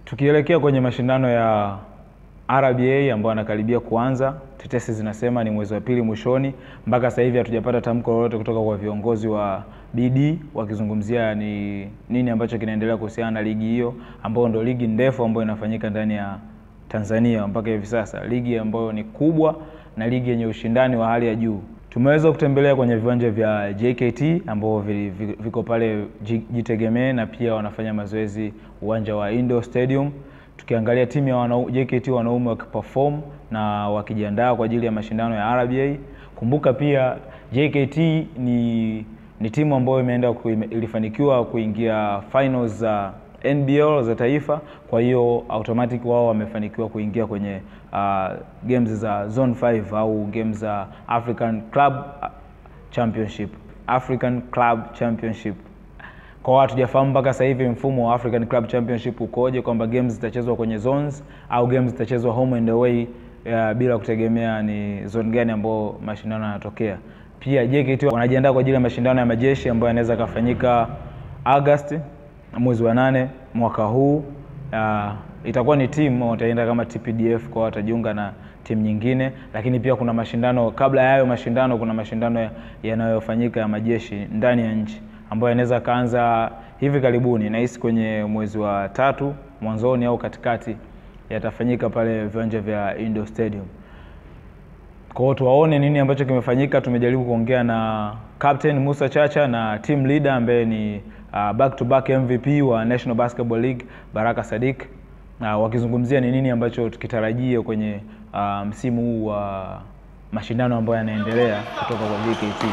Tukielekea kwenye mashindano ya RBA ambayo yanakaribia kuanza, tetesi zinasema ni mwezi wa pili mwishoni. Mpaka sasa hivi hatujapata tamko lolote kutoka kwa viongozi wa BD wakizungumzia ni nini ambacho kinaendelea kuhusiana na ligi hiyo ambayo ndio ligi ndefu ambayo inafanyika ndani ya Tanzania mpaka hivi sasa, ligi ambayo ni kubwa na ligi yenye ushindani wa hali ya juu. Tumeweza kutembelea kwenye viwanja vya JKT ambao vi- vi- viko pale Ji- Jitegemee na pia wanafanya mazoezi uwanja wa Indo Stadium, tukiangalia timu ya wanau, JKT wanaume wakiperform na wakijiandaa kwa ajili ya mashindano ya RBA. Kumbuka pia JKT ni ni timu ambayo imeenda ku- ime- ilifanikiwa kuingia finals za NBL za taifa, kwa hiyo automatic wao wamefanikiwa kuingia kwenye uh, games za zone 5 au games za African Club Championship, African Club Championship. Kwa watu hatujafahamu mpaka sasa hivi mfumo wa African Club Championship ukoje, kwamba games zitachezwa kwenye zones au games zitachezwa home and away uh, bila kutegemea ni zone gani ambao mashindano yanatokea. Pia JKT wanajiandaa kwa ajili ya mashindano ya majeshi ambayo yanaweza yakafanyika August mwezi wa nane mwaka huu. Uh, itakuwa ni timu wataenda kama TPDF kwa watajiunga na timu nyingine, lakini pia kuna mashindano kabla ya hayo mashindano, kuna mashindano ya- yanayofanyika ya majeshi ndani ya nchi ambayo yanaweza kaanza hivi karibuni, nahisi kwenye mwezi wa tatu mwanzoni au katikati, yatafanyika pale viwanja vya Indo Stadium. Kwa hiyo tuwaone nini ambacho kimefanyika. Tumejaribu kuongea na Captain Musa Chacha na team leader ambaye ni uh, back to back MVP wa National Basketball League Baraka Sadiq uh, wakizungumzia ni nini ambacho tukitarajia kwenye uh, msimu huu wa mashindano ambayo yanaendelea kutoka kwa JKT.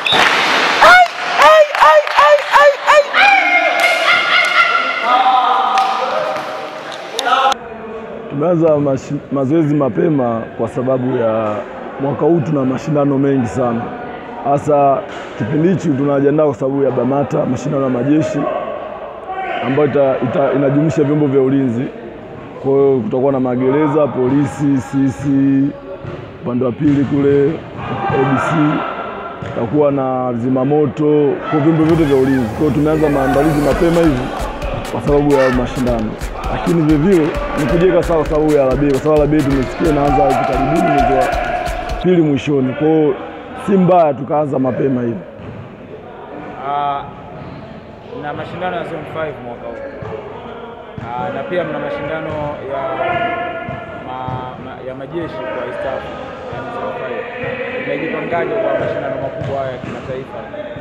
Tumeanza mashi- mazoezi mapema kwa sababu ya mwaka huu tuna mashindano mengi sana, hasa kipindi hichi tunajiandaa kwa sababu ya BAMATA, mashindano ya majeshi ambayo ita, ita, inajumuisha vyombo vya ulinzi. Kwa hiyo kutakuwa na magereza, polisi, sisi upande wa pili kule ABC, tutakuwa na zimamoto, kwa vyombo vyote vya ulinzi. Kwa hiyo tumeanza maandalizi mapema hivi kwa sababu ya mashindano, lakini vilevile ni kujiweka sawa kwa sababu ya RBA, kwa sababu RBA tumesikia inaanza hivi karibuni mwezi wa pili mwishoni. Kwa hiyo si mbaya tukaanza mapema hivi. Uh, na mashindano ya zone 5 mwaka huu uh, na pia mna mashindano ya ma, ma, ya majeshi kwa East Africa yani zone 5. Mmejipangaje kwa mashindano makubwa haya ya kimataifa?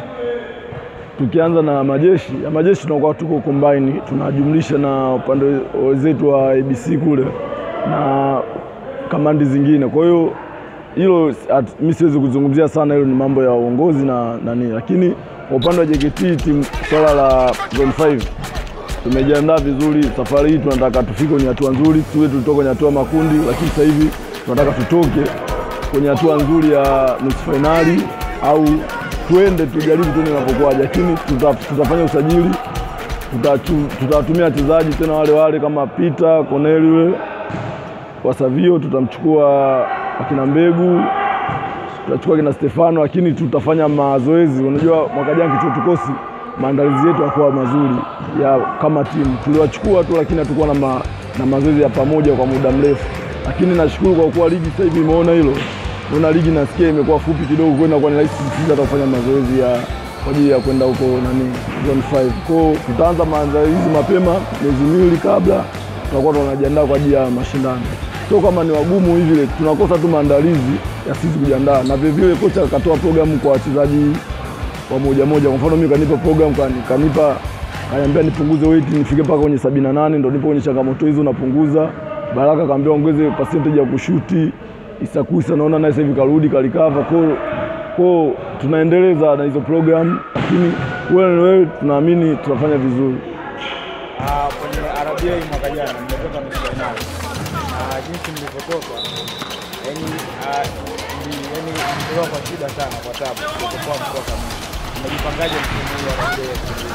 Tukianza na majeshi ya majeshi tunakuwa tuko combine, tunajumlisha na upande wenzetu wa ABC kule na kamandi zingine. Kwa hiyo hilo at- mi siwezi kuzungumzia sana, hilo ni mambo ya uongozi na nani, lakini kwa upande wa JKT timu swala la zone 5 tumejiandaa vizuri. Safari hii tunataka tufike kwenye hatua nzuri, tuwe tulitoka kwenye hatua makundi, lakini sasa hivi tunataka tutoke kwenye hatua nzuri ya nusu fainali au tuende tujaribu tuone inapokuwaje, lakini tuta, tutafanya usajili tutachu- tutawatumia wachezaji tena wale wale kama Peter Corneli yule wa Savio, tutamchukua akina Mbegu, tutachukua kina Stefano, lakini tutafanya mazoezi. Unajua mwaka jana kichuo tukosi maandalizi yetu yakuwa mazuri ya kama timu, tuliwachukua tu, lakini hatukuwa na, ma, na mazoezi ya pamoja kwa muda mrefu, lakini nashukuru kwa kuwa ligi sasa hivi imeona hilo, naona ligi nasikia imekuwa fupi kidogo, kwenda kwa ni rahisi sisi hata kufanya mazoezi ya kwa ajili ya kwenda huko nani zone 5. Kwa hiyo tutaanza maandalizi mapema miezi miwili kabla, tutakuwa tunajiandaa kwa ajili ya mashindano. Sio kama ni wagumu hivi, tunakosa tu maandalizi ya sisi kujiandaa, na vile vile kocha akatoa programu kwa wachezaji wa moja moja. Kwa mfano mimi kanipa program kani, kanipa kaniambia nipunguze weight nifike mpaka kwenye 78 ndo nipo kwenye changamoto hizo napunguza. Baraka kaambia ongeze percentage ya kushuti. Isakusa naona naye sasa hivi karudi kalikava kwa kwa tunaendeleza na hizo program, lakini wewe wewe tunaamini tutafanya vizuri. Ah, kwenye RBA mwaka jana mmetoka nusu fainali na jinsi mlivyotoka, yani ah, ni- yani mlitoka kwa shida sana, kwa tabu kuokoa mpaka mwisho. Mmejipangaje msimu huu wa RBA ya kisasa?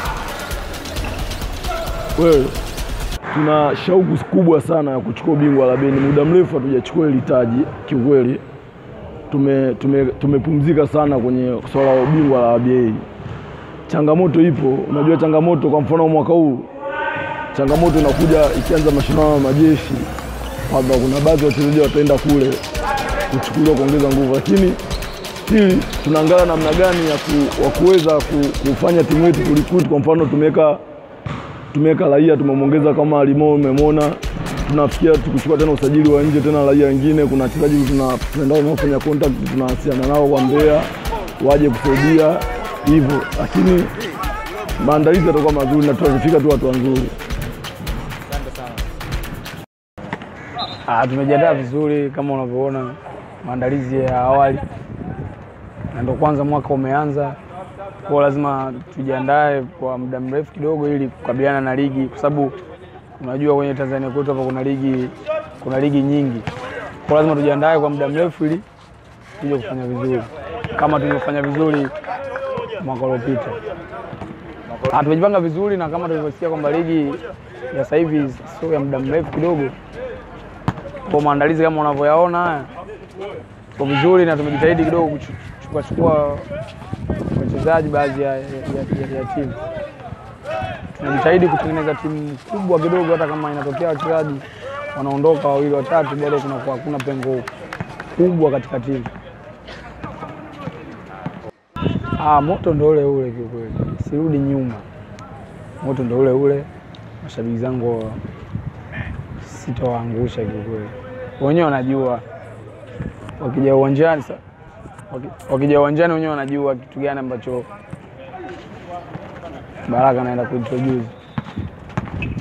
wewe tuna shauku kubwa sana ya kuchukua ubingwa la beni. Muda mrefu hatujachukua hili taji kiukweli. Tume, tume, tumepumzika sana kwenye swala la ubingwa la ABA. Changamoto ipo, unajua changamoto. Kwa mfano mwaka huu changamoto inakuja ikianza mashindano ya majeshi, kwamba kuna baadhi ya wachezaji wataenda kule kuchukuliwa kuongeza nguvu, lakini pili tunaangalia namna gani ya ku, wa kuweza ku, kufanya timu yetu kurecruit. Kwa mfano tumeweka tumeweka raia tumemwongeza kama Limo, umemwona tunafikia tukuchukua tena usajili wa nje tena raia wengine. Kuna wachezaji tuna- tunaenda wanaofanya contact tunawasiliana nao kwa Mbeya waje kusaidia hivyo, lakini maandalizi yatakuwa mazuri na tutafika tu watu wazuri. Ah, tumejiandaa vizuri kama unavyoona maandalizi ya awali, na ndo kwanza mwaka umeanza, kwa lazima tujiandae kwa muda mrefu kidogo ili kukabiliana na ligi, kwa sababu unajua kwenye Tanzania kwetu hapa kuna ligi kuna ligi nyingi, kwa lazima tujiandae kwa muda mrefu ili tuje kufanya vizuri kama tulivyofanya vizuri mwaka uliopita. Ah, tumejipanga vizuri na kama tulivyosikia kwamba ligi ya sasa hivi sio ya muda mrefu kidogo kwa maandalizi kama unavyoyaona haya kwa vizuri, na tumejitahidi kidogo kuchukua chukua wachezaji baadhi ya, ya, ya, ya timu. Tunajitahidi kutengeneza timu kubwa kidogo, hata kama inatokea wachezaji wanaondoka wawili watatu, bado kunakuwa hakuna pengo kubwa katika timu. Ah, moto ndo ule ule kiukweli, sirudi nyuma, moto ndo ule ule. Mashabiki zangu sitawaangusha kiukweli, wenyewe wanajua wakija uwanjani sa- waki- wakija uwanjani wenyewe wanajua kitu gani ambacho Baraka anaenda kuintroduce.